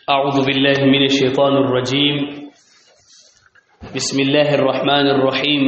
أعوذ بالله من الشيطان الرجيم بسم الله الرحمن الرحيم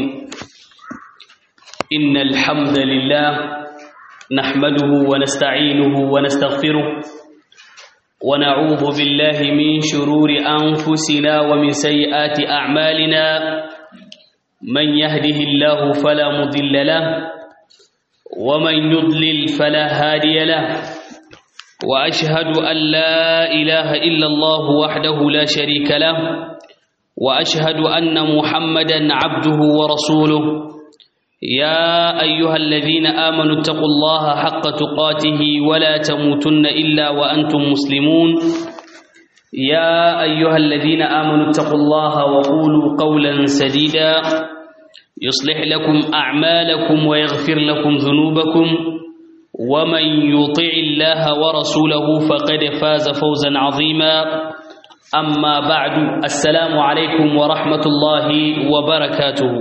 إن الحمد لله نحمده ونستعينه ونستغفره ونعوذ بالله من شرور أنفسنا ومن سيئات أعمالنا من يهده الله فلا مضل له ومن يضلل فلا هادي له واشهد ان لا اله الا الله وحده لا شريك له واشهد ان محمدا عبده ورسوله يا ايها الذين امنوا اتقوا الله حق تقاته ولا تموتن الا وانتم مسلمون يا ايها الذين امنوا اتقوا الله وقولوا قولا سديدا يصلح لكم اعمالكم ويغفر لكم ذنوبكم ومن يطع الله ورسوله فقد فاز فوزا عظيما أما بعد السلام عليكم ورحمة الله وبركاته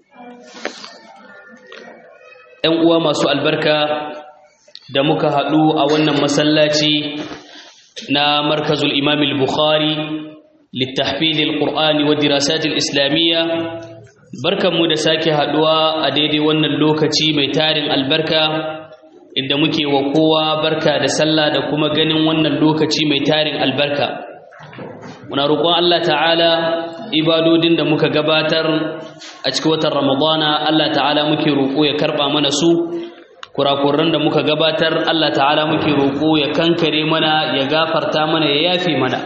‘yan uwa masu albarka da muka haɗu a wannan masallaci na markazul imam al-bukhari littafilil qur'ani wa dirasatil islamiyya barkanmu da sake haɗuwa a daidai wannan lokaci mai tarin albarka inda muke wa kowa barka da sallah da kuma ganin wannan lokaci mai tarin albarka muna roƙon Allah ta'ala ibadodin da muka gabatar a cikin watan ramadana Allah ta'ala muke roƙo ya karɓa mana su kurakuran da muka gabatar Allah ta'ala muke roƙo ya kankare mana ya gafarta mana ya yafe mana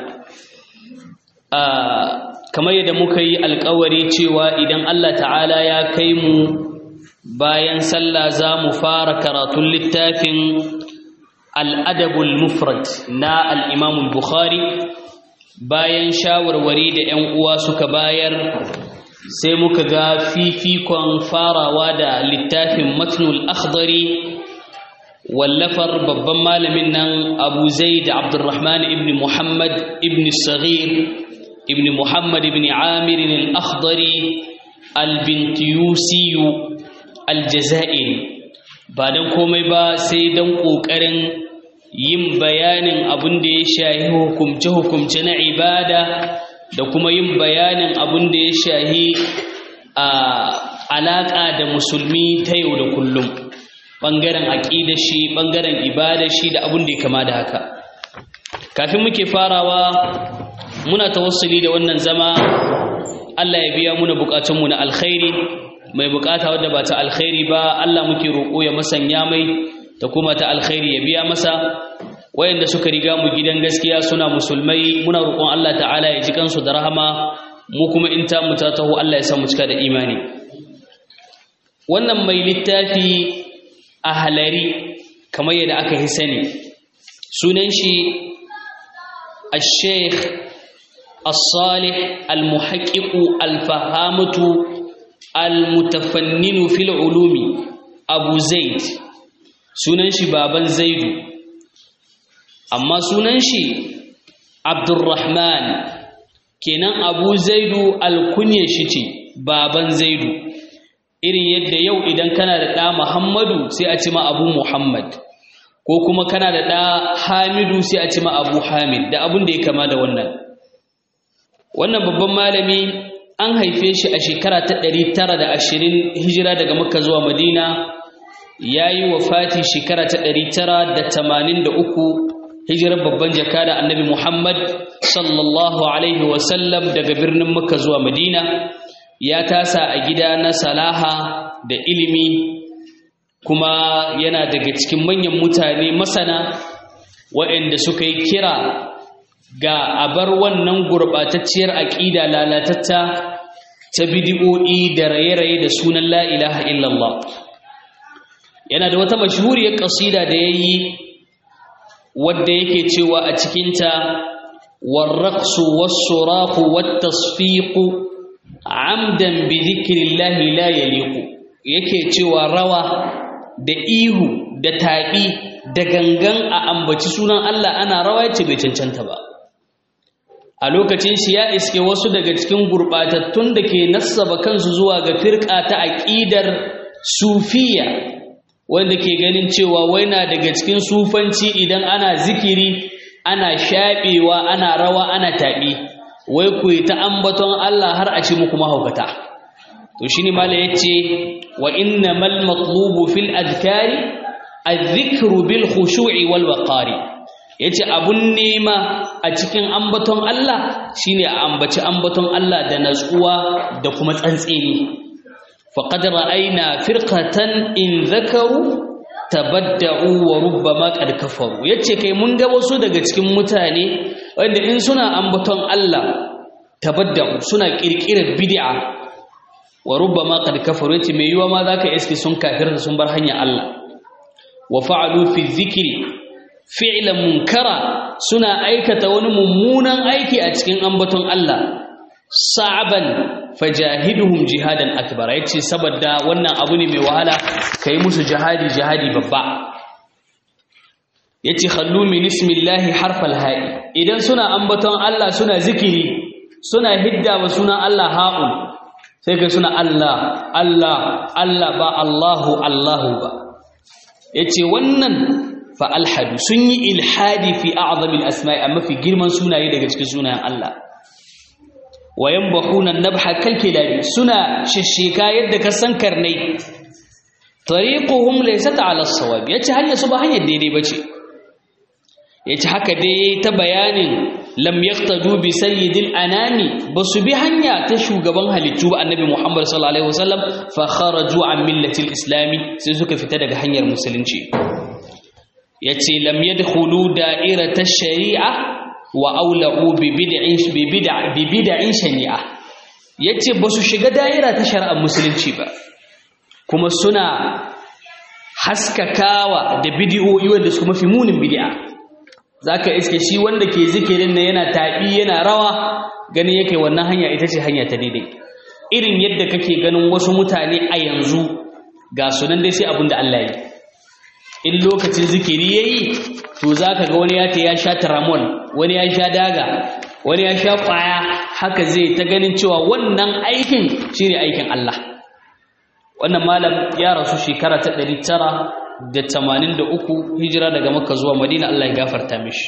kamar yadda muka yi alkawari cewa idan Allah ta'ala ya kai mu bayan sallah za mu fara karatun littafin al'adabul mufrad na al'imamul bukhari bayan shawarwari da ‘yan uwa suka bayar sai muka ga fifikon farawa da littafin matnul akhdari wallafar babban malamin nan abu zaid abdurrahman ibn muhammad ibn saghir ibn muhammad ibn amirin al-akhdari al-bintiyusiyu aljazairi ba don komai ba sai don ƙoƙarin yin bayanin abin da ya shahi hukumce-hukumce na ibada da kuma yin bayanin abin da ya shahi a alaƙa da musulmi ta yau da kullum ɓangaren aƙida shi ɓangaren ibada shi da abin da ya kama da haka kafin muke farawa muna tawassuli da wannan zama Allah ya biya muna buƙatunmu na alkhairi mai bukata wadda ba ta alkhairi ba Allah muke roƙo ya masanya mai ta kuma ta alkhairi ya biya masa wayanda suka riga mu gidan gaskiya suna musulmai muna roƙon Allah ta'ala ya ji kansu da rahama mu kuma in ta mu ta taho Allah ya sa mu cika da imani wannan mai littafi a halari kamar yadda aka yi sani sunan shi الشيخ الصالح المحقق الفهامة almutafanninu fil ulumi abu zaid sunan shi baban zaidu amma sunan shi abdurrahman kenan abu zaidu alkunya shi ce baban zaidu irin yadda yau idan kana da ɗa muhammadu sai a ci ma abu muhammad ko kuma kana da ɗa hamidu sai a ci ma abu hamid da abin da ya kama da wannan wannan babban malami an haife shi a shekara ta ɗari tara da ashirin hijira daga makka zuwa madina ya yi wa fati shekara ta ɗari tara da tamanin da uku hijirar babban jaka da annabi muhammad sallallahu alaihi wasallam daga birnin makka zuwa madina ya tasa a gida na salaha da ilimi kuma yana daga cikin manyan mutane masana waɗanda suka yi kira ga abar wannan gurɓatacciyar aƙida lalatatta ta bidi'o'i da raye-raye da sunan la ilaha illallah yana da wata mashhuriyar ƙasida da ya yi wadda yake cewa a cikinta warraqsu was-suraqu wat-tasfiqu amdan bi dhikrillahi la yaliqu yake cewa rawa da ihu da taɓi da gangan a ambaci sunan Allah ana rawa yace bai cancanta ba a lokacin shi ya iske wasu daga cikin gurɓatattun da ke nassaba kansu zuwa ga firƙa ta aƙidar sufiya wanda ke ganin cewa wai na daga cikin sufanci idan ana zikiri ana shaɓewa ana rawa ana taɓi wai ku yi ta ambaton Allah har a ce muku mahaukata to shi ne mala ya ce wa inna mal matlubu fil adkari adh-dhikru bil khushu'i wal waqari yace abun nema a cikin ambaton Allah shine a ambaci ambaton Allah da natsuwa da kuma tsantseni faqad ra'ayna firqatan in zakaru tabadda'u wa rubbama qad kafaru yace kai mun ga wasu daga cikin mutane wanda in suna ambaton Allah tabadda'u suna kirkirar bid'a wa rubbama qad kafaru yace mai yiwa ma zaka iske sun kafirta sun bar hanya Allah wa fa'alu fi dhikri fi'lan munkara suna aikata wani mummunan aiki a cikin ambaton Allah sa'aban fajahiduhum jihadan akbar yace saboda wannan abu ne mai wahala kai musu jihadi jihadi babba yace khallu min ismillahi harfal ha'i idan suna ambaton Allah suna zikiri suna hidda wa suna Allah ha'un sai kai suna Allah Allah Allah ba Allahu Allahu ba yace wannan fa alhadu sun yi ilhadi fi a'zamil asma'i amma fi girman sunaye daga cikin sunayen Allah wayan bahunan nabha kalkilari suna shishika yadda ka san karnai tariquhum laysat ala as-sawab yace hanya su ba hanyar daidai bace yace haka dai ta bayanin lam yaqtadu bi sayyidil anami basu bi hanya ta shugaban halittu ba annabi Muhammad sallallahu alaihi wasallam fa kharaju an millati islami sai suka fita daga hanyar musulunci yace lam yadkhulu da'irata shari'a wa aula'u bi bid'in bi bid'a bi bid'in shani'a yace basu shiga daira ta shari'ar musulunci ba kuma suna haskakawa da bid'o'i wanda su mafi munin bid'a zaka iske shi wanda ke zikirin nan yana tabi yana rawa gani yake wannan hanya ita ce hanya ta daidai irin yadda kake ganin wasu mutane a yanzu ga sunan dai sai abinda Allah yi in lokacin zikiri yayi to zaka ga wani ya ta ya sha tramol wani ya sha daga wani ya sha kwaya haka zai ta ganin cewa wannan aikin shine aikin Allah wannan malam ya rasu shekara ta 983 hijira daga Makka zuwa Madina Allah ya gafarta mishi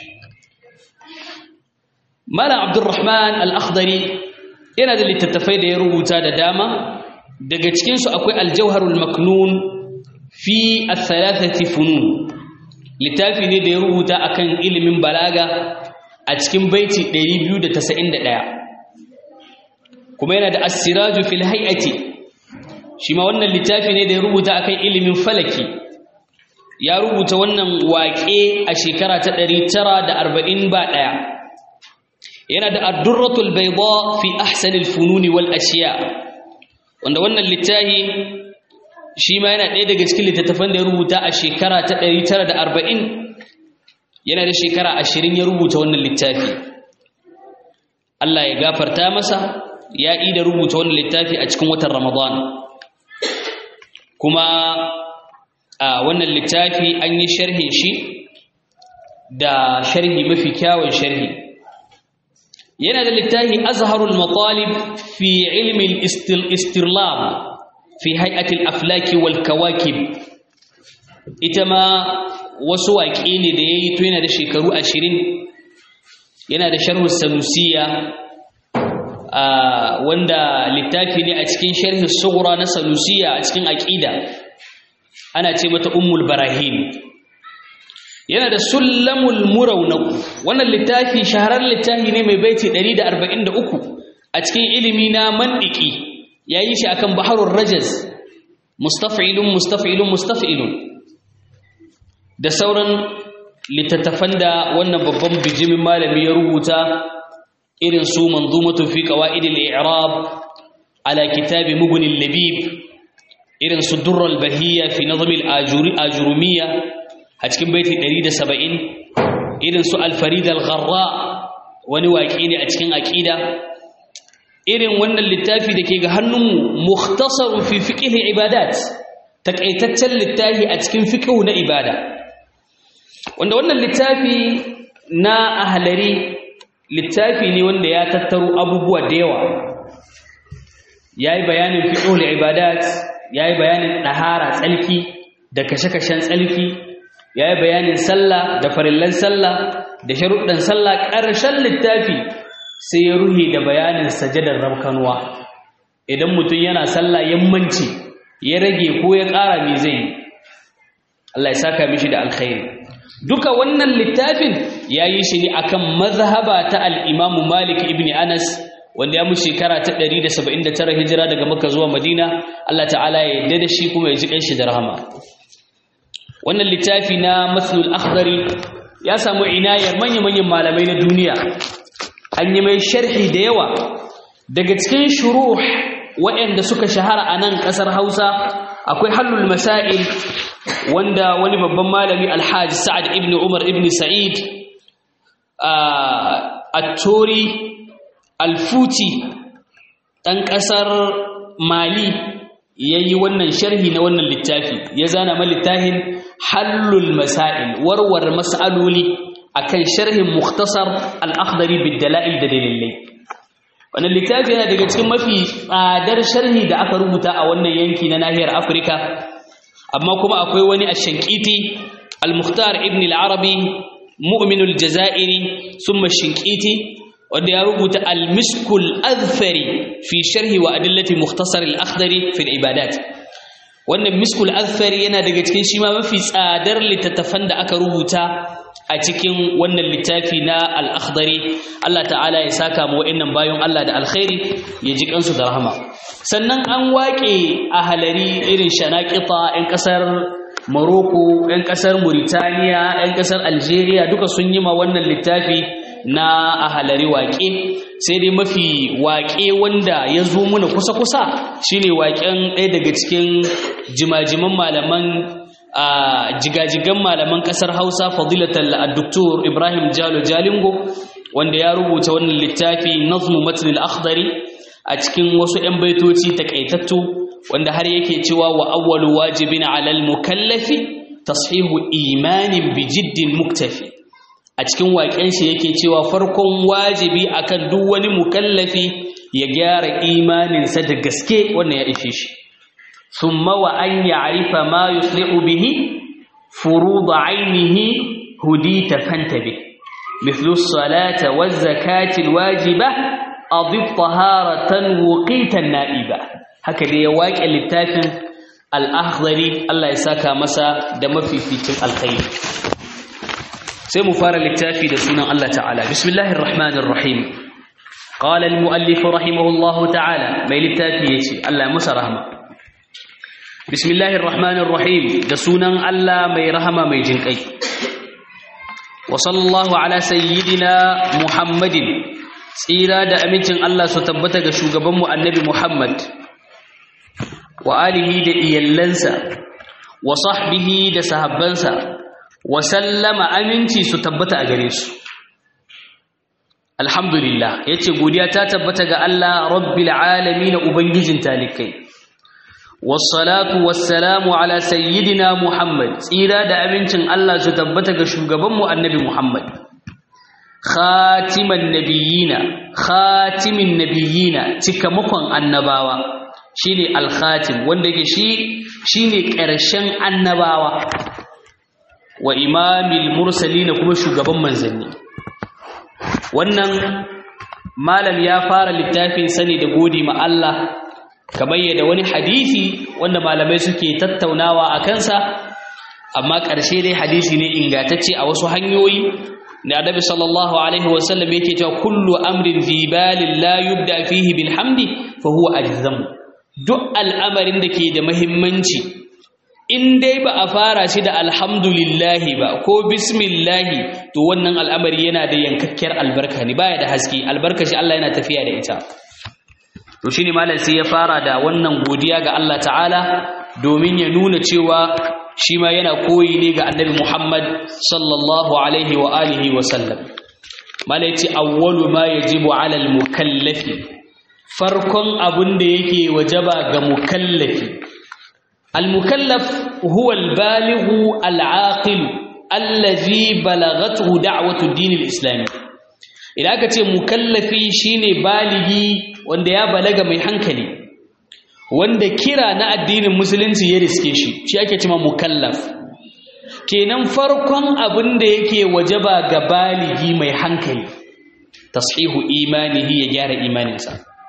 Malam Abdulrahman Al-Akhdari yana da littattafai da ya rubuta da dama daga cikin su akwai Al-Jawharul Maknun fi athalathati funun littafi ne da ya rubuta akan ilimin balaga a cikin baiti 291 kuma yana da as-siraju fil hay'ati shi ma wannan littafi ne da ya rubuta akan ilimin falaki ya rubuta wannan waƙe a shekara ta 940 ba daya yana da ad-durratul bayda fi ahsanil fununi wal ashiya wanda wannan littafi shi ma yana ɗaya daga cikin littattafan da ya rubuta a shekara ta 940 yana da shekara 20 ya rubuta wannan littafi Allah ya gafarta masa ya yi da rubuta wannan littafi a cikin watan Ramadan kuma a wannan littafi an yi sharhin shi da sharhi mafi kyawun sharhi yana da littafi azharul matalib fi ilmi al-istirlab fi hay'atil aflaki wal kawakib ita ma wasu waƙe ne da yayi to yana da shekaru 20 yana da sharhu sanusiya wanda littafi ne a cikin sharhi sughra na sanusiya a cikin aqida ana ce mata ummul barahin yana da sullamul murawnak wannan littafi shahararren littafi ne mai baiti 143 a cikin ilimi na mandiki ya yi shi akan baharun rajaz mustaf'ilun mustaf'ilun mustaf'ilun da sauran littattafan da wannan babban bijimin malami ya rubuta irin su manzumatu fi qawaid al-i'rab ala kitab mughni al-labib irin su durr al-bahiyya fi nazm al-ajuri ajurumiyya a cikin baiti 170 irin su al-farid al-gharra wani waƙi ne a cikin aqida irin wannan littafi da ke ga hannunmu mukhtasaru fi fiqh ibadat takaitaccen littafi a cikin fiqh na ibada wanda wannan littafi na ahlari littafi ne wanda ya tattaro abubuwa da yawa yayi bayanin fiqh ibadat yayi bayanin dahara tsalki da kashe-kashen tsalki ya yi bayanin sallah da farillan sallah da sharuɗan sallah ƙarshen littafi sai ya ruhe da bayanin sajadar rabkanuwa idan mutum yana sallah yammanci ya rage ko ya ƙara me zai yi Allah ya saka mishi da alkhairi duka wannan littafin ya yi shi ne akan mazhaba ta al-Imam Malik ibn Anas wanda ya mu shekara ta 179 hijira daga Makka zuwa Madina Allah ta'ala ya yarda da shi kuma ya ji kanshi da rahama wannan littafi na Mathlul Akhdari ya samu inayar manya-manyan malamai na duniya an yi mai sharhi da yawa daga cikin shuruh waɗanda suka shahara a nan ƙasar Hausa akwai Hallul Masail wanda wani babban malami Alhaji Sa'ad ibn Umar ibn Sa'id at-Tori alfuti ɗan ƙasar mali ya yi wannan sharhi na wannan littafi ya zana ma littafin hallul masail warware mas'aloli akan sharhin muktasar al-akhdari bid-dala'il da dalilai wannan littafi yana daga cikin mafi tsadar sharhi da aka rubuta a wannan yanki na nahiyar afirka amma kuma akwai wani ash-shankiti al-mukhtar ibn al-arabi mu'minul jazairi summa ash-shankiti wanda ya rubuta al-miskul azfari fi sharhi wa adillati mukhtasar al-akhdari fi al-ibadat wannan miskul azfari yana daga cikin shi ma mafi tsadar littattafan da aka rubuta a cikin wannan littafi na al-akhdari Allah ta'ala ya saka mu wa'annan bayan Allah da alkhairi ya ji kansu da rahama sannan an waƙe a halari irin shanaqita 'yan kasar Morocco 'yan kasar Mauritania 'yan kasar Algeria duka sun yi ma wannan littafi na a halari waƙe sai dai mafi waƙe wanda ya zo muna kusa-kusa shine waƙen ɗaya daga cikin jimajiman malaman jigajigan malaman ƙasar hausa fadilatal addoktor ibrahim jalo jalingo wanda ya rubuta wannan littafi nazmu matnil akhdari a cikin wasu 'yan baitoci takaitattu wanda har yake cewa wa awwalu wajibin alal mukallafi tashihu imanin bi jiddin muktafi a cikin waƙen shi yake cewa farkon wajibi akan duk wani mukallafi ya gyara imaninsa da gaske wannan ya ishe shi thumma wa an ya'rifa ma yuslihu bihi furud 'ainihi hudita fantabi mithlu as-salata waz-zakati al-wajiba adif taharatan wuqitan na'iba haka da ya waƙe littafin al-akhdari Allah ya saka masa da mafificin alkhairi sai mu fara littafi da sunan Allah ta'ala bismillahir rahmanir rahim qala al muallif rahimahullah ta'ala mai littafi yace Allah masa rahma bismillahir rahmanir rahim da sunan Allah mai rahama mai jinkai wa sallallahu ala sayyidina muhammadin tsira da amincin Allah su tabbata ga shugaban mu annabi muhammad wa alihi da iyallansa wa sahbihi da sahabbansa wa sallama aminci su tabbata a gare su alhamdulillah yace godiya ta tabbata ga Allah rabbil alamin ubangijin talikai wassalatu wassalamu ala sayyidina muhammad tsira da amincin Allah su tabbata ga shugabanmu annabi muhammad khatiman nabiyina khatimin nabiyina cikamakon annabawa shine al-khatim wanda yake shi shine ƙarshen annabawa wa imamil mursalin kuma shugaban manzanni wannan malam ya fara littafin sani da godi ma Allah kamar yadda wani hadisi wanda malamai suke tattaunawa a kansa amma ƙarshe dai hadisi ne ingantacce a wasu hanyoyi da annabi sallallahu alaihi wasallam yake cewa kullu amrin fi balin la yubda fihi bil hamdi fa huwa ajzam duk al'amarin da ke da muhimmanci in dai ba a fara shi da alhamdulillahi ba ko bismillahi to wannan al'amari yana da yankakkiyar albarka ne baya da haske albarka shi Allah yana tafiya da ita to shine malam sai ya fara da wannan godiya ga Allah ta'ala domin ya nuna cewa shi ma yana koyi ne ga annabi Muhammad sallallahu alaihi wa alihi wa sallam malam yace awwalu ma yajibu ala al-mukallafi farkon abun da yake wajaba ga mukallafi المكلف هو البالغ العاقل الذي بلغته دعوة الدين الإسلامي إذا كنت مكلفي شيني بالغي wanda ya balaga mai hankali wanda kira na addinin musulunci ya riske shi shi ake cewa mukallaf kenan farkon abin da yake wajaba ga baligi mai hankali tashihu imanihi ya gyara imaninsa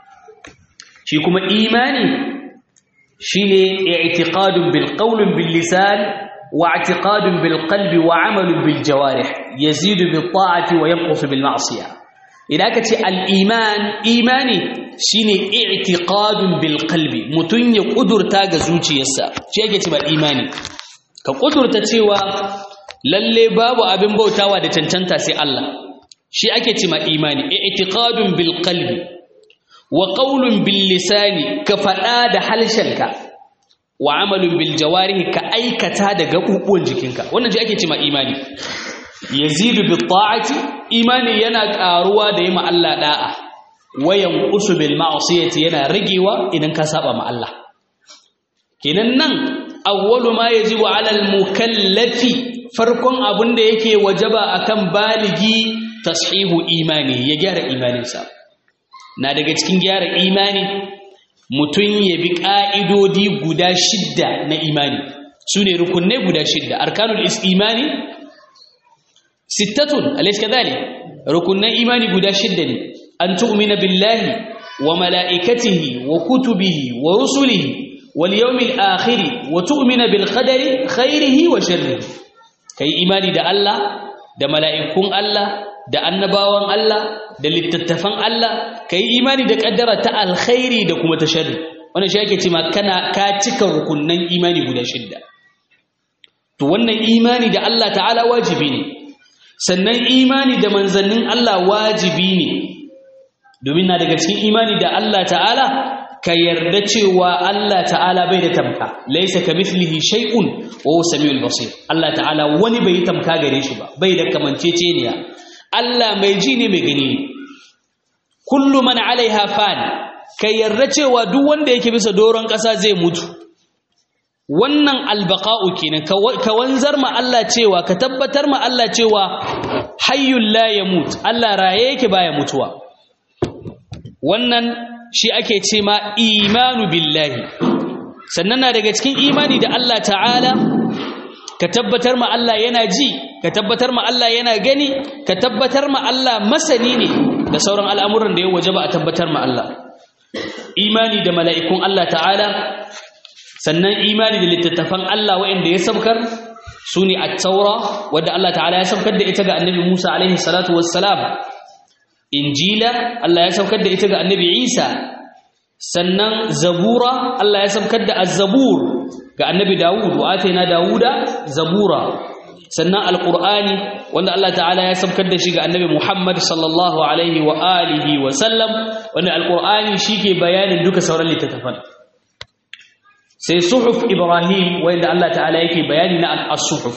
shi kuma imani shine i'tiqadun bil qawlin bil lisan wa i'tiqadun bil qalbi wa 'amalun bil jawarih yazidu bil ta'ati wa yanqusu bil ma'siyah idan ka ce al iman imani shine i'tiqadun bil qalbi mutun ya kudurta ga zuciyarsa shi yake cewa imani ka kudurta cewa lalle babu abin bautawa da cancanta sai Allah shi ake cewa imani i'tiqadun bil qalbi wa qawlun bil lisani ka fada da halshenka wa amalun bil jawarihi ka aikata da gabubuwan jikinka wannan shi ake cewa imani yazidu bit ta'ati imani yana karuwa da yima Allah da'a wayan qusu bil ma'siyati yana ragewa idan ka saba ma Allah kenan nan awwalu ma yajibu 'ala al mukallafi farkon abin da yake wajaba akan baligi tashihu imani ya gyara imaninsa na daga cikin gyara imani mutum ya bi ƙa'idodi guda shidda na imani su ne rukunai guda shidda arkanul imani sittatun alaiska zane rukunan imani guda shidda ne an tu'mina billahi wa mala'ikatihi wa kutubihi wa rusulihi wal yawmil akhiri wa tu'mina bil qadari khairihi wa sharrihi kai imani da Allah da mala'ikun Allah da annabawan Allah da littattafan Allah ka yi imani da ƙaddara ta alkhairi da kuma ta sharri wannan shi ake cewa kana ka cika rukunnan imani guda shidda to wannan imani da Allah ta'ala wajibi ne sannan imani da manzannin Allah wajibi ne domin na daga cikin imani da Allah ta'ala ka yarda cewa Allah ta'ala bai da tamka laisa kamithlihi shay'un wa huwa samiul basir Allah ta'ala wani bai tamka gare shi ba bai da kamanceceniya Allah mai ji ne mai gani ne kullu man alaiha fan kai yarda cewa duk wanda yake bisa doron ƙasa zai mutu wannan albaqa'u kenan ka wanzar ma Allah cewa ka tabbatar ma Allah cewa hayyul la yamut Allah raye yake baya mutuwa wannan shi ake ce ma imanu billahi sannan na daga cikin imani da Allah ta'ala ka tabbatar ma Allah yana ji ka tabbatar ma Allah yana gani ka tabbatar ma Allah masani ne da sauran al'amuran da ya waje ba a tabbatar ma Allah imani da mala'ikun Allah ta'ala sannan imani da littattafan Allah waɗanda ya sabkar su ne a taura wadda Allah ta'ala ya sabkar da ita ga annabi Musa alaihi salatu wassalam injila Allah ya sabkar da ita ga annabi Isa sannan zabura Allah ya sabkar da az-zabur ga annabi Dawud wa ataina Dawuda zabura sannan alqur'ani wanda Allah ta'ala ya sabkar da shi ga annabi Muhammad sallallahu alaihi wa alihi wa sallam wanda alqur'ani shike bayanin duka sauran littattafan sai suhuf Ibrahim wanda Allah ta'ala yake bayani na as-suhuf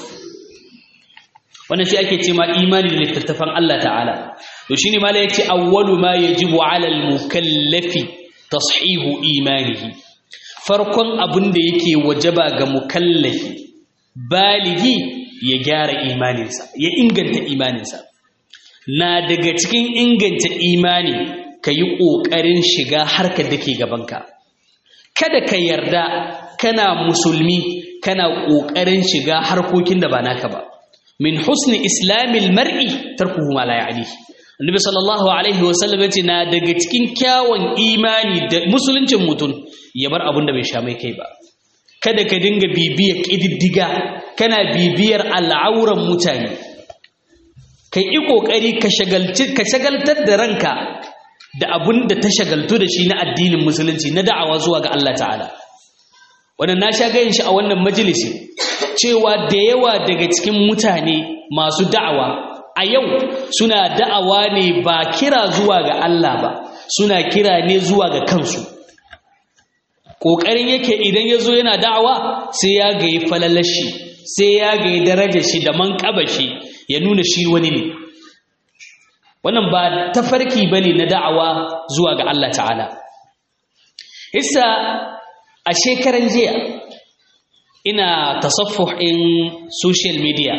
wannan shi ake cewa imani da littattafan Allah ta'ala to shine mala yace awwalu ma yajibu 'ala al-mukallafi tashihu imanihi farkon abin da yake wajaba ga mukallafi baligi ya gyara imaninsa ya inganta imaninsa na daga cikin inganta imani ka yi ƙoƙarin shiga harkar da ke gabanka kada ka yarda kana musulmi kana ƙoƙarin shiga harkokin da ba naka ba min husni islamil mar'i tarkuhu ma la ya'ni annabi sallallahu alaihi wasallam yace na daga cikin kyawun imani da musuluncin mutum ya bar abin da bai sha mai kai ba kada ka dinga bibiyar ƙididdiga kana bibiyar al'auran mutane ka yi ƙoƙari ka shagaltar da ranka da abin da ta shagaltu da shi na addinin musulunci na da'awa zuwa ga Allah ta'ala wannan na sha gayin shi a wannan majalisi cewa da yawa daga cikin mutane masu da'awa a yau suna da'awa ne ba kira zuwa ga Allah ba suna kira ne zuwa ga kansu ƙoƙarin yake idan ya zo yana da'awa sai ya gayi falalashi sai ya gayi darajar shi da manƙaba shi ya nuna shi wani ne wannan ba tafarki ba ne na da'awa zuwa ga Allah ta'ala isa a shekaran jiya ina tasaffuh in social media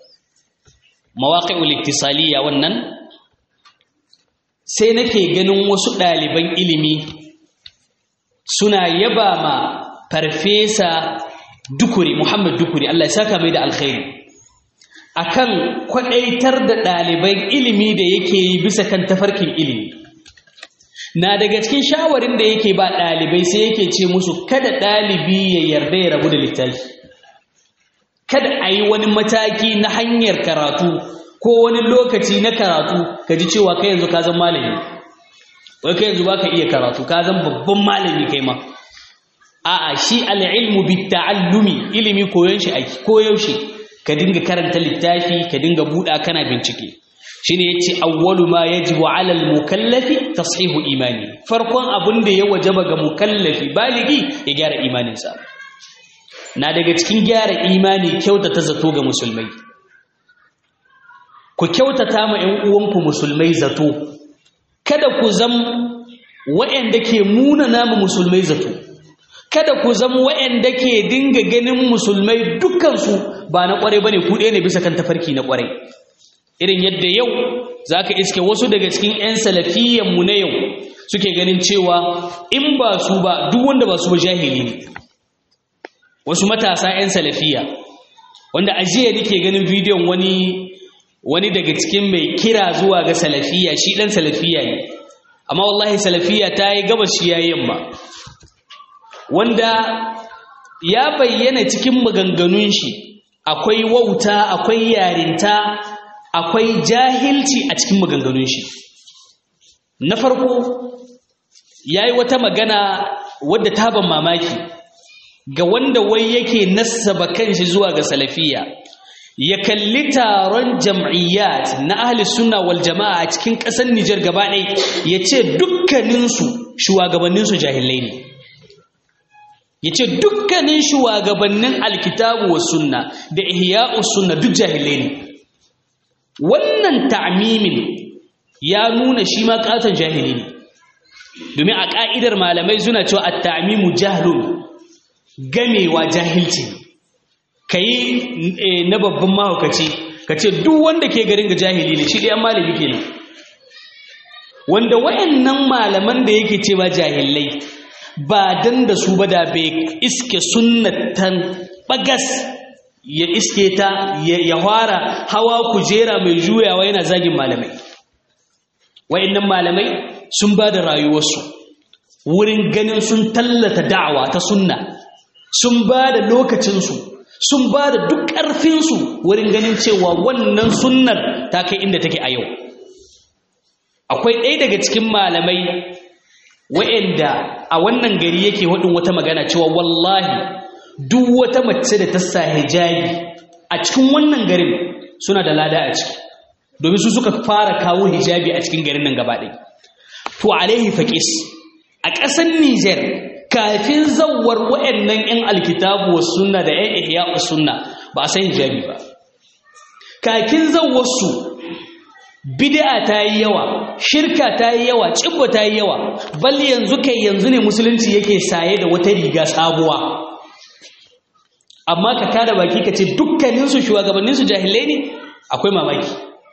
mawaƙi'ul iktisaliya wannan sai nake ganin wasu ɗaliban ilimi suna yaba ma farfesa dukuri Muhammad dukuri Allah ya saka mai da alkhairi akan kwadaitar da ɗaliban ilimi da yake yi bisa kan tafarkin ilimi na daga cikin shawarin da yake ba ɗalibai sai yake ce musu kada ɗalibi ya yarda ya rabu da littafi kada a yi wani mataki na hanyar karatu ko wani lokaci na karatu ka ji cewa kai yanzu ka zan malami wai kai yanzu baka iya karatu ka zan babban malami kai ma a'a shi al'ilmu bitta'allumi ilimi koyon shi ake koyaushe ka dinga karanta littafi ka dinga buɗa kana bincike shine yace awwalu ma yajibu 'ala al-mukallafi tashihu imani farkon abin da ya wajaba ga mukallafi baligi ya gyara imaninsa na daga cikin gyara imani kyautata zato ga musulmai ku kyautata ma ƴan uwanku musulmai zato kada ku zam waɗanda ke munana ma musulmai zato kada ku zama waɗanda ke dinga ganin musulmai dukkansu ba na ƙwarai bane ku ɗaya ne bisa kan tafarki na ƙwarai irin yadda yau za ka iske wasu daga cikin 'yan salafiyanmu na yau suke ganin cewa in ba su ba duk wanda ba su ba jahili ne wasu matasa 'yan salafiya wanda a jiya nake ganin bidiyon wani wani daga cikin mai kira zuwa ga salafiya shi ɗan salafiya ne amma wallahi salafiya ta yi gabas shi ya yamma wanda ya bayyana cikin maganganun shi akwai wauta akwai yarinta akwai jahilci a cikin maganganun shi na farko ya yi wata magana wadda ta ban mamaki ga wanda wai yake nassaba kanshi zuwa ga salafiya ya kalli taron jam'iyyat na ahli sunna wal jama'a a cikin ƙasar Nijar gaba ɗaya ya ce dukkaninsu shugabanninsu jahilai ne ya ce dukkanin shugabannin alkitabu wa sunna da ihya'us sunna duk jahilai ne wannan ta'mimin ya nuna shi ma katon jahili ne domin a ka'idar malamai suna cewa at-ta'mimu jahlun gamewa jahilci kai na babban mahaukaci kace duk wanda ke garin ga jahili ne shi dai malami kenan wanda wayannan malaman da yake cewa jahilai ba dan da su ba da bai iske sunnatan bagas ya iske ta ya fara hawa kujera mai juyawa yana zagin malamai wa'annan malamai sun ba da rayuwarsu wurin ganin sun tallata da'awa ta sunna sun ba da lokacinsu sun ba da duk ƙarfinsu wurin ganin cewa wannan sunnar ta kai inda take a yau akwai ɗaya daga cikin malamai wa'anda a wannan gari yake waɗin wata magana cewa wallahi duk wata mace da ta sa hijabi a cikin wannan garin suna da lada a ciki domin su suka fara kawo hijabi a cikin garin nan gaba ɗaya to alaihi faqis a ƙasar Niger kafin zawwar waɗannan 'yan alkitabu was sunna da 'yan ihya sunna ba a san hijabi ba kafin zawwar su bid'a ta yi yawa shirka ta yi yawa cibba ta yi yawa bal yanzu kai yanzu ne musulunci yake saye da wata riga sabuwa amma ka kada baki ka ce dukkaninsu shugabanninsu jahilai ne akwai mamaki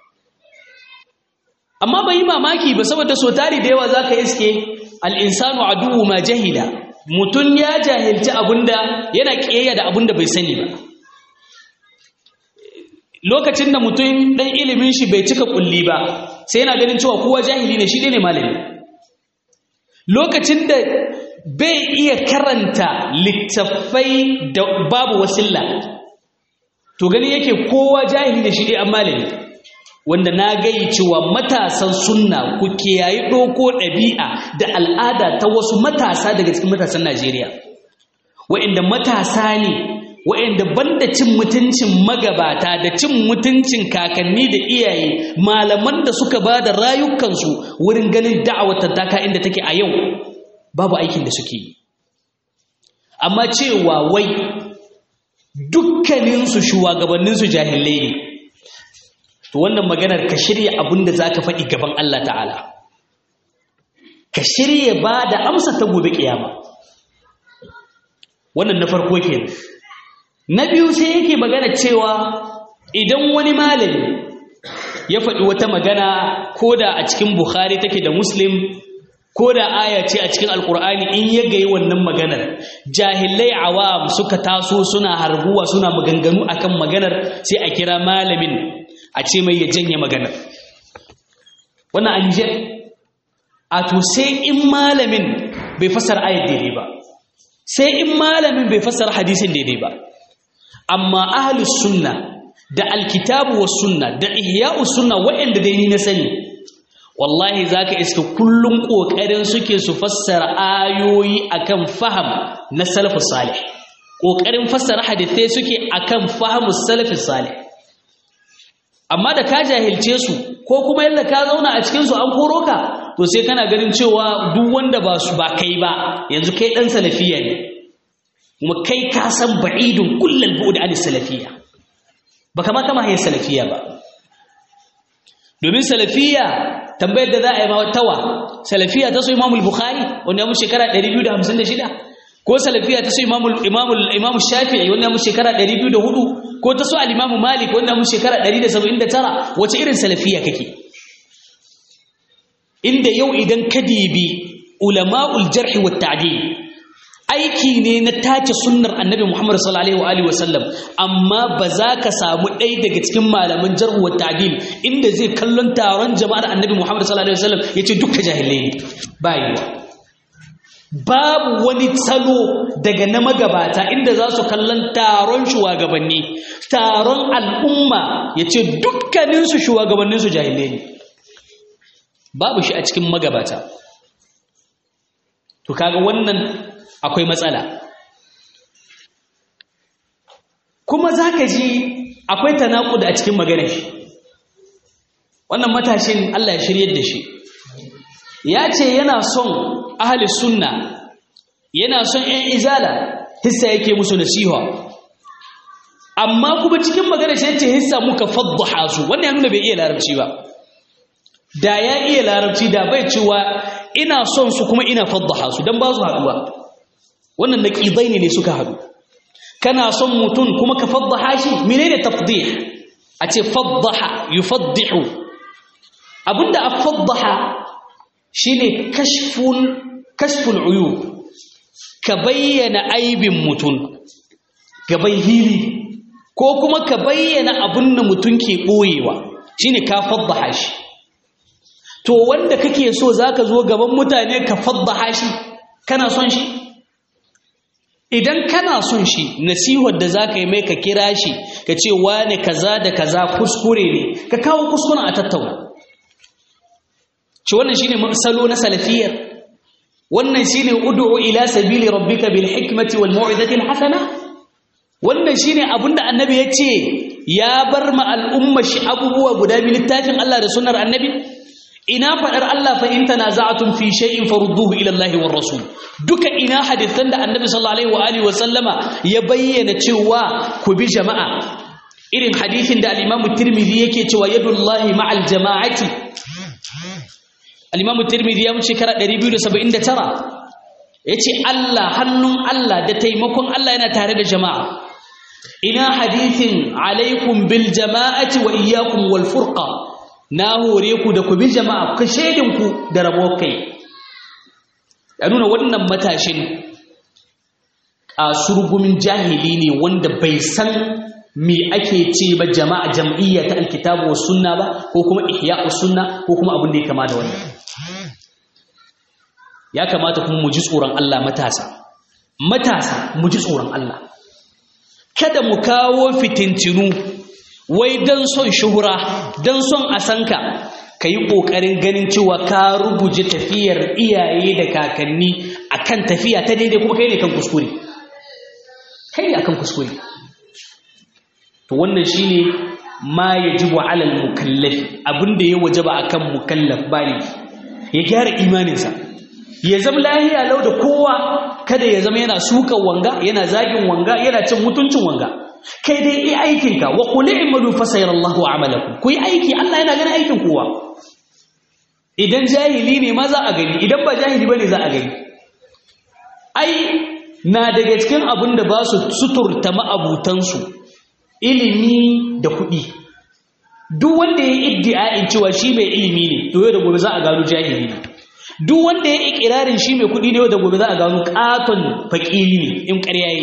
amma bai yi mamaki ba saboda so tari da yawa za ka iske al'insanu aduwu ma jahila mutum ya jahilci abinda yana ƙiyayya da abinda bai sani ba lokacin da mutum ɗan ilimin shi bai cika ƙulli ba sai yana ganin cewa kowa jahili ne shi ne malami lokacin da bai iya karanta littattafai da babu wasilla to gani yake kowa jahili da shi dai an malami wanda na gayi cewa matasan sunna ku kiyayi ɗoko ɗabi'a da al'ada ta wasu matasa daga cikin matasan Najeriya wa'inda matasa ne wa'inda banda cin mutuncin magabata da cin mutuncin kakanni da iyaye malaman da suka ba da rayukansu wurin ganin da'awar tattaka inda take a yau babu aikin da suke yi amma cewa wai dukkaninsu shugabanninsu jahilai ne to wannan maganar ka shirya abin da za ka faɗi gaban Allah ta'ala ka shirya ba da amsa ta gobe ƙiyama wannan na farko ke na biyu sai yake magana cewa idan wani malami ya faɗi wata magana ko da a cikin bukhari take da muslim ko da aya ce a cikin alkur'ani in ya gayi wannan maganar jahilai awam suka taso suna harguwa suna maganganu akan maganar sai a kira malamin a ce mai ya janye maganar wannan an je a to sai in malamin bai fassara ayat daidai ba sai in malamin bai fassara hadisin daidai ba amma ahlus sunna da alkitabu was sunna da ihya'us sunna waɗanda dai ni na sani wallahi zaka iska kullun kokarin suke su fassara ayoyi akan faham na salafus salih kokarin fassara hadisai suke akan fahimus salafus salih amma da ka jahilce su ko kuma yalla ka zauna a cikin su an koro ka to sai kana ganin cewa duk wanda ba su ba kai ba yanzu kai dan salafiya ne kuma kai ka san ba'idun kullal bu'd an salafiya baka ma kama hayar salafiya ba domin salafiya tambayar da za a yi ma tawa salafiya ta so imamul bukhari wanda ya mu shekara 256 ko salafiya ta so imamul imamul imam shafi'i wanda ya mu shekara 204 ko ta so al-imam malik wanda ya mu shekara 179 wace irin salafiya kake inda yau idan ka dibi ulama'ul jarh wa ta'dil aiki ne na tace sunnar annabi Muhammad sallallahu alaihi wa sallam amma ba za ka samu ɗaya daga cikin malaman jarh wa ta'dil inda zai kallon taron jama'ar annabi Muhammad sallallahu alaihi wa sallam yace dukkan jahilai ne ba yiwa babu wani salo daga na magabata inda za su kallon taron shugabanni taron al'umma yace dukkaninsu shugabanninsu jahilai ne babu shi a cikin magabata to kaga wannan akwai matsala kuma zaka ji akwai tanakud a cikin maganar shi wannan matashin Allah ya shiryar da shi ya ce yana son ahli sunna yana son ƴan izala hissa yake musu nasiha amma kuma cikin maganar shi yace hissa muka faddaha su wannan ya nuna bai iya larabci ba da ya iya larabci da bai cewa ina son su kuma ina faddaha su dan ba su haduwa wannan naqidaini ne suka hadu kana son mutun kuma ka faddaha shi menene tafdih a ce faddaha yufaddihu abinda afaddaha shine kashful kashful uyub ka bayyana aibin mutun gaban hili ko kuma ka bayyana abin da mutun ke boyewa shine ka faddaha shi to wanda kake so zaka zo gaban mutane ka faddaha shi kana son shi idan kana son shi nasihar da zaka yi mai ka kira shi ka ce wane kaza da kaza kuskure ne ka kawo kuskuren a tattauna ci wannan shine salo na salafiyar wannan shine ud'u ila sabili rabbika bil hikmati wal mau'izati al hasana wannan shine abinda annabi ya ce ya bar ma al'umma shi abubuwa guda biyu littafin Allah da sunnar annabi ina faɗar Allah fa in tanaza'tum fi shay'in farudduhu ila Allah war rasul duka ina hadisan da Annabi sallallahu alaihi wa alihi wa sallama ya bayyana cewa ku bi jama'a irin hadisin da al-Imam Tirmidhi yake cewa yadullahi ma'al jama'ati al-Imam Tirmidhi ya muce kara 279 yace Allah hannun Allah da taimakon Allah yana tare da jama'a ina hadisin alaikum bil jama'ati wa iyyakum wal furqa na hore ku da ku bi jama'a ku ku da rabo kai ya nuna wannan matashin a surgumin jahili ne wanda bai san me ake ce ba jama'a jam'iyya ta alkitabu wa sunna ba ko kuma ihya'u sunna ko kuma abin da ya kama da wannan ya kamata kuma mu ji tsoron Allah matasa matasa mu ji tsoron Allah kada mu kawo fitintinu wai don son shuhura don son a sanka ka yi ƙoƙarin ganin cewa ka rubuje tafiyar iyaye da kakanni akan tafiya ta daidai kuma kai ne kan kuskure kai ne akan kuskure to wannan shine ma yajibu alal mukallafi abinda ya wajaba akan mukallaf bali ya gyara imaninsa ya zama lahiya lau da kowa kada ya zama yana sukan wanga yana zagin wanga yana cin mutuncin wanga kai dai yi aikinka wa kuli imadu fa sayarallahu amalakum ku yi aiki Allah yana ganin aikin kowa idan jahili ne ma za a gani idan ba jahili bane za a gani ai na daga cikin abin da ba su suturta ma'abutansu ilimi da kuɗi duk wanda ya iddia'in cewa shi mai ilimi ne to yau da gobe za a gano jahili ne duk wanda ya ikirarin shi mai kuɗi ne da gobe za a gano katon fakiri ne in ƙarya yi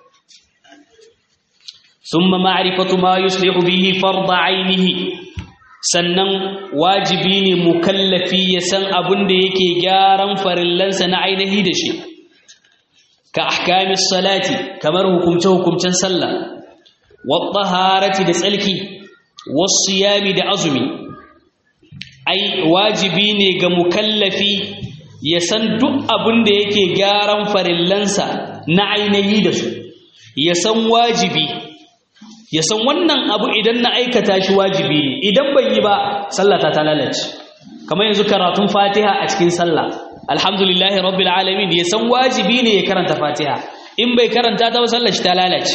summa ma'rifatu ma yuslihu bihi farda ainihi sannan wajibi ne mukallafi ya san abin da yake gyaran farillansa na ainihi da shi ka ahkamis salati kamar hukumce hukumcen sallah wa taharati da tsalki wasu yami da azumi ai wajibi ne ga mukallafi ya san duk abin da yake gyaran farillansa na ainihi da su ya san wajibi ya san wannan abu idan na aikata shi wajibi ne idan ban yi ba sallata ta lalace kamar yanzu karatun fatiha a cikin sallah alhamdulillahi rabbil alamin ya san wajibi ne ya karanta fatiha in bai karanta ta ba sallar shi ta lalace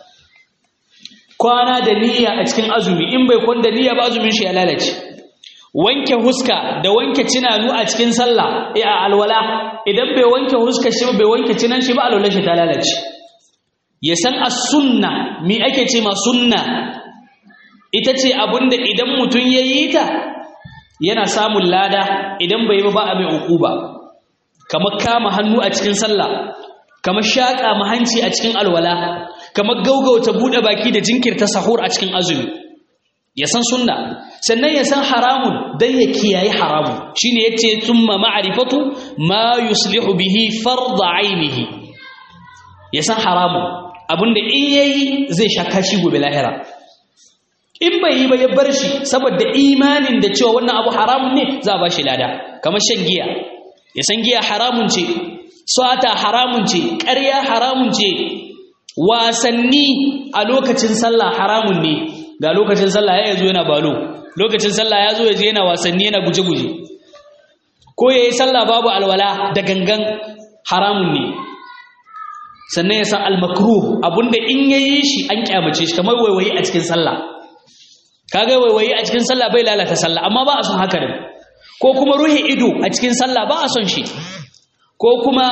kwana da niyya a cikin azumi in bai kwanda niyya ba azumin shi ya lalace wanke huska da wanke cinanu a cikin sallah eh a alwala idan bai wanke huska shi bai wanke cinan shi ba alwala shi ta lalace ya san as-sunna me ake ce ma sunna ita ce abinda idan mutum ya yi ta yana samun lada idan bai ba a mai uquba kamar kama hannu a cikin sallah kamar shaƙa mahanci a cikin alwala kamar gaugauta buɗe baki da jinkirta sahur a cikin azumi ya san sunna sannan ya san haramun dan ya kiyaye haramun shine yace thumma ma'rifatu ma yuslihu bihi fard ainihi ya san haramun abinda in yayi zai shaka shi gobe lahira in bai yi ba ya bar shi saboda imanin da cewa wannan abu haramun ne za a ba shi lada kamar shan giya ya san giya haramun ce sata haramun ce ƙarya haramun ce wasanni a lokacin sallah haramun ne ga lokacin sallah ya zo yana balo lokacin sallah ya zo ya je yana wasanni yana guje-guje ko ya yi sallah babu alwala da gangan haramun ne sannan ya san almakruh abinda in ya yi shi an kyamace shi kamar waiwayi a cikin sallah kaga waiwayi a cikin sallah bai lalata sallah amma ba a son haka ne ko kuma ruhe ido a cikin sallah ba a son shi ko kuma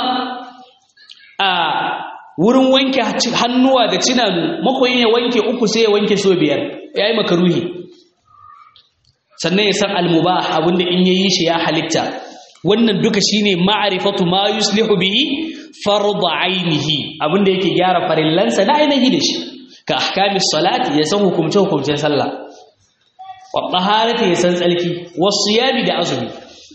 a wurin wanke hannuwa da cinanu makoyin ya wanke uku sai ya wanke so biyar ya yi makaruhi sannan ya san almubah abinda in yayi shi ya halitta wannan duka shine ma'rifatu ma yuslihu bihi fardu ainihi abinda yake gyara farillansa na ainihi da shi ka ahkamis salati ya san hukumce hukumcen sallah wa taharati ya san tsalki wasu yami da azumi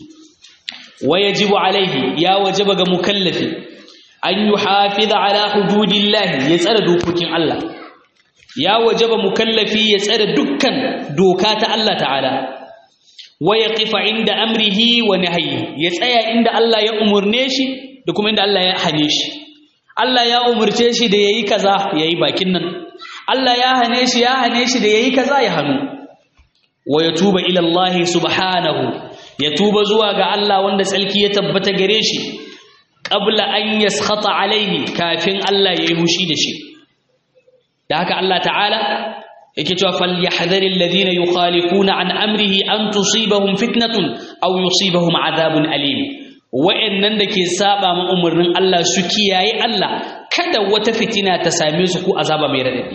wa yajibu alaihi ya wajaba ga mukallafi an yuhafiza ala hududillahi ya tsare dokokin Allah ya wajaba mukallafi ya tsare dukkan doka ta Allah ta'ala wa yaqifa inda amrihi wa nahyi ya tsaya inda Allah ya umurne shi da kuma inda Allah ya hane shi Allah ya umurce shi da yayi kaza yayi bakin nan Allah ya hane shi ya hane shi da yayi kaza ya hanu wa yatuba ila Allah subhanahu ya tuba zuwa ga Allah wanda tsalki ya tabbata gare shi qabla an yaskhata alaihi kafin Allah yayi hushi da shi da haka Allah ta'ala yake cewa falyahdharil ladina yukhalifuna an amrihi an tusibahum fitnatun aw yusibahum adhabun alim wa'annan da ke saba ma umarnin Allah su kiyaye Allah kada wata fitina ta same su ko azaba mai radadi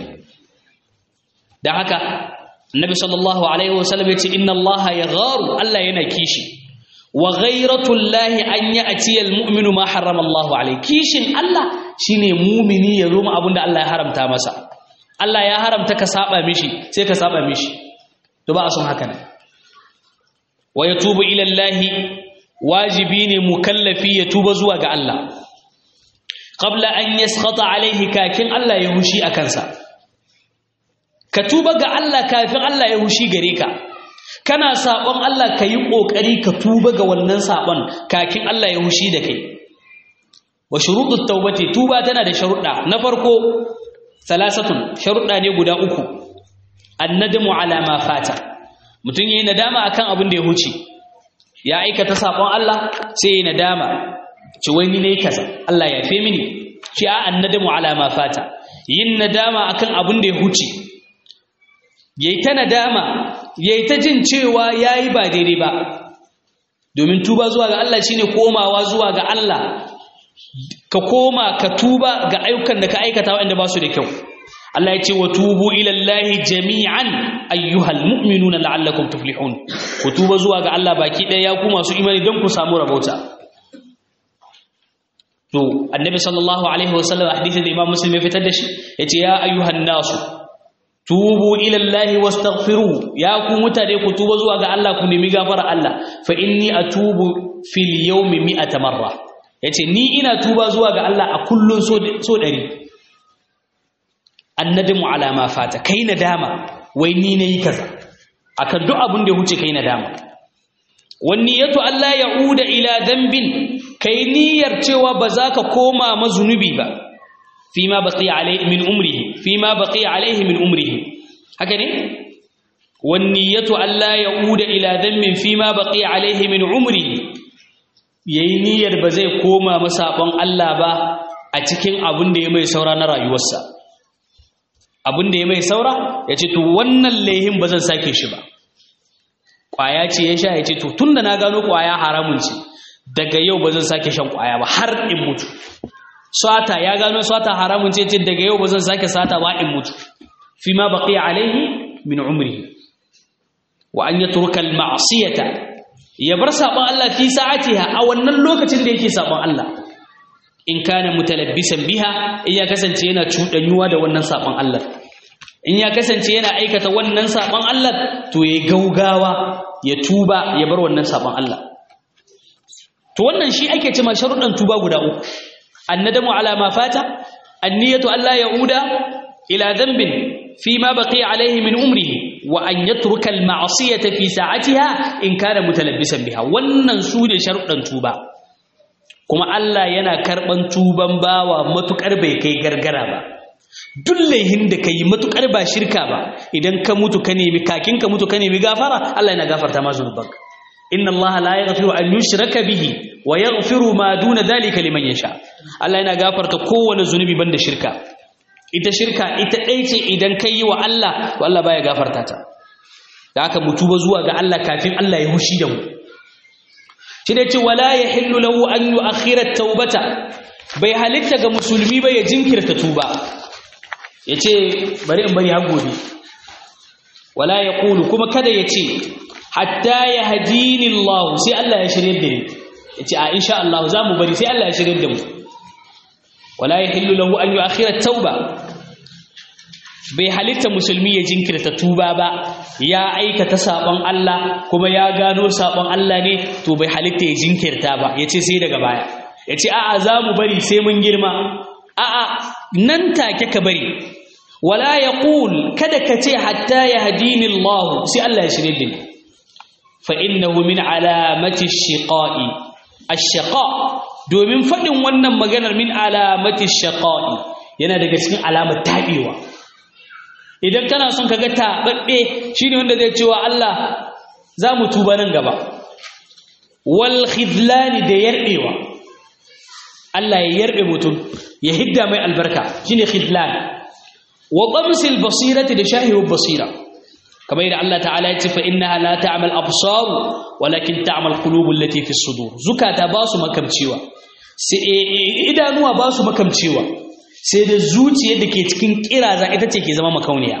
da haka Annabi sallallahu alaihi wasallam yace inna Allah yagharu Allah yana kishi wa ghayratullahi an ya'ti almu'minu ma harrama Allah alayhi kishin Allah shine mumini ya zo mu abinda Allah ya haramta masa Allah ya haramta ka saba mishi sai ka saba mishi to ba a son haka ne wa yatubu ila Allah wajibi ne mukallafi ya tuba zuwa ga Allah qabla an yaskhata alayhi kakin Allah ya hushi a kansa ka tuba ga Allah kafin Allah ya hushi gare ka kana sabon Allah ka yi ƙoƙari ka tuba ga wannan sabon kakin Allah ya hushi da kai wa shuruɗin taubati tuba tana da sharuɗa na farko salasatun sharuɗa ne guda uku annadamu ala ma fata mutum yayi nadama akan abin da ya huce ya aikata sabon Allah sai yayi nadama ci wani ne kaza Allah ya fe mini ci a annadamu ala ma fata yin nadama akan abin da ya huce yayi ta nadama yayi ta jin cewa yayi ba daidai ba domin tuba zuwa ga Allah shine komawa zuwa ga Allah ka koma ka tuba ga ayyukan da ka aikata waɗanda ba su da kyau Allah ya ce wa tubu ila Allah jami'an ayyuhal mu'minuna la'allakum tuflihun ku ku tuba zuwa ga Allah baki ɗaya ya ku masu imani don ku samu rabauta to annabi sallallahu alaihi wasallam hadisin da imam muslim ya fitar da shi yace ya ayyuhan nasu tubu ila Allah wastaghfiru ya ku mutane ku tuba zuwa ga Allah ku nemi gafara Allah fa inni atubu fil yawmi mi'ata marra yace ni ina tuba zuwa ga Allah a kullun so so 100 annadimu ala ma fata kai nadama wai ni nayi kaza akan duk abin da ya huce kai nadama wani yato Allah ya uda ila dambin kai niyyar cewa ba za ka koma mazunubi ba fima baqiya alaihi min umrihi fima baqiya alaihi min umrihi haka ne wani yato Allah ya uda ila dambin fima baqiya alaihi min umrihi yayi niyyar ba zai koma masabon Allah ba a cikin abin da ya mai saura na rayuwarsa abin da ya mai saura ya ce to wannan laihin ba zan sake shi ba ƙwaya ce ya sha ya ce to tun da na gano ƙwaya haramun ce daga yau ba zan sake shan ƙwaya ba har in mutu sata ya gano sata haramun ce ce daga yau ba zan sake sata ba in mutu fi ma baqiya alaihi min umrihi wa an yatruka al ma'siyata ya bar sabon Allah fi sa'atiha a wannan lokacin da yake sabon Allah in kana mutalabbisan biha in ya kasance yana cuɗanyuwa da wannan sabon Allah in ya kasance yana aikata wannan sabon Allah to ya gaugawa ya tuba ya bar wannan sabon Allah to wannan shi ake cewa sharuɗan tuba guda uku annadamu ala ma fata anniyatu alla yauda ila dhanbin fi ma baqiya alayhi min umrihi wa an yatruka al ma'siyata fi sa'atiha in kana mutalabbisan biha wannan su ne sharuɗan tuba kuma Allah yana karɓan tuban bawa matuƙar bai kai gargara ba duk laihin da ka yi matuƙar ba shirka ba idan ka mutu ka nemi kakin ka mutu ka nemi gafara Allah yana gafarta ma zunubanka inna Allah la yaghfiru an yushraka bihi wa yaghfiru ma duna dhalika liman yasha Allah yana gafarta kowane zunubi banda shirka ita shirka ita ɗai ce idan kai yi wa Allah to Allah baya gafarta ta da haka mu tuba zuwa ga Allah kafin Allah ya hushi da mu shi da ce wala ya hillu lahu an yi akhirar taubata bai halitta ga musulmi ba ya jinkirta tuba ya ce bari in bari har gobe wala ya kulu kuma kada ya ce hatta ya hadini Allah sai Allah ya shirye da ni ya ce a insha Allah za mu bari sai Allah ya shirye da mu wala ya hillu lahu an yi akhirar tauba bai halitta musulmi ya jinkirta tuba ba ya aikata sabon Allah kuma ya gano sabon Allah ne to bai halitta ya jinkirta ba ya ce sai daga baya ya ce a'a za mu bari sai mun girma a'a nan take ka bari wala ya kada ka ce hatta ya hadini Allah sai Allah ya shirye da ni fa innahu min alamati shiqa'i ash-shaqa domin fadin wannan maganar min alamati shiqa'i yana daga cikin alamar tabewa idan kana son kaga taɓaɓɓe shine wanda zai cewa Allah za mu tuba nan gaba wal khidlani da yarɗewa Allah ya yarɗe mutum ya hidda mai albarka shine khidlan wa qamsil basirati da shahihu basira kamar yadda Allah ta'ala ya ce fa innaha la ta'mal absar walakin ta'mal qulub allati fi sudur zukata ba su makamcewa sai idanuwa ba su makamcewa sai da zuciyar da ke cikin kiraza ita ce ke zama makauniya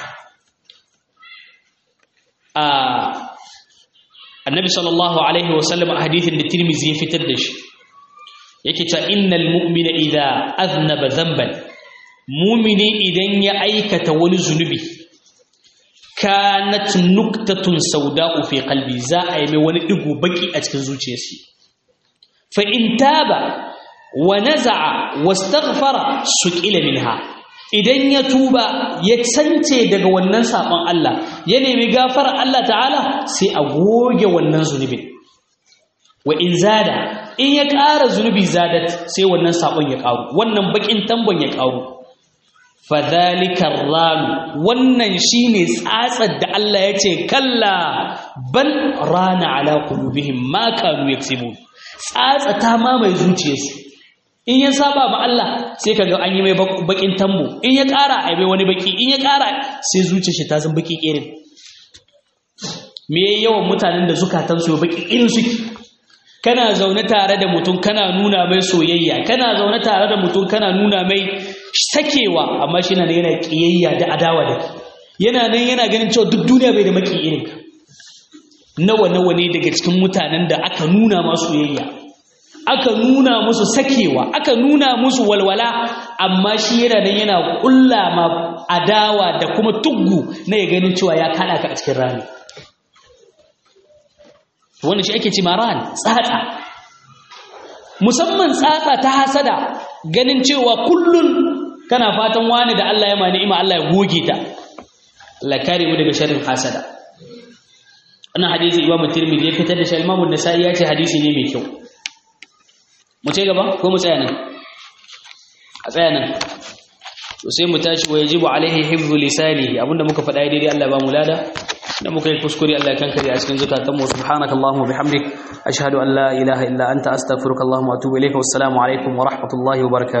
annabi sallallahu alaihi wasallam a hadithin da tirmizi ya fitar da shi yake ta innal mu'mina idza aznaba dhanban mu'mini idan ya aikata wani zunubi kanat nuktatun sauda'u fi qalbi za a yi mai wani digo baki a cikin zuciyarsa fa in taba wa naza'a wastaghfara suqila minha idan ya tuba ya sance daga wannan sabon Allah ya nemi gafara Allah ta'ala sai a goge wannan zunubin wa in zada in ya ƙara zunubi zadat sai wannan sabon ya ƙaru wannan bakin tambon ya ƙaru fadhalika ranu wannan shine tsatsar da Allah ya ce kalla bal rana ala qulubihim ma kanu yaksibun tsatsa ta mamaye zuciyarsu in ya saba ma Allah sai kaga an yi mai bakin tambo in ya ƙara a mai wani baki in ya ƙara sai zuciyar shi ta zan baki irin me yawan mutanen da zukatan su baki irin suke kana zaune tare da mutum kana nuna mai soyayya kana zaune tare da mutum kana nuna mai sakewa amma shi na yana kiyayya da adawa da yana nan yana ganin cewa duk duniya bai da maki irin nawa nawa ne daga cikin mutanen da aka nuna masu yayya aka nuna musu sakewa aka nuna musu walwala amma shi yana nan yana kulla ma adawa da kuma tuggu na ya ganin cewa ya kada ka a cikin rami wannan shi ake ci maran tsatsa musamman tsatsa ta hasada ganin cewa kullun kana fatan wani da Allah ya ma ni'ima Allah ya goge ta Allah kare mu daga sharrin hasada wannan hadisi Imam Tirmidhi ya fitar da shi Imam An-Nasa'i ya ce hadisi ne mai kyau mu ce gaba ko mu tsaya nan a tsaya nan to sai mu tashi wa yajibu alaihi hifzu lisanihi abinda muka faɗa daidai Allah ba mu lada da muka yi kuskure Allah kan kare a cikin zakatan mu subhanakallahumma bihamdik ashhadu an la ilaha illa anta astaghfiruka wa atubu ilayka wassalamu alaikum wa rahmatullahi wa barakatuh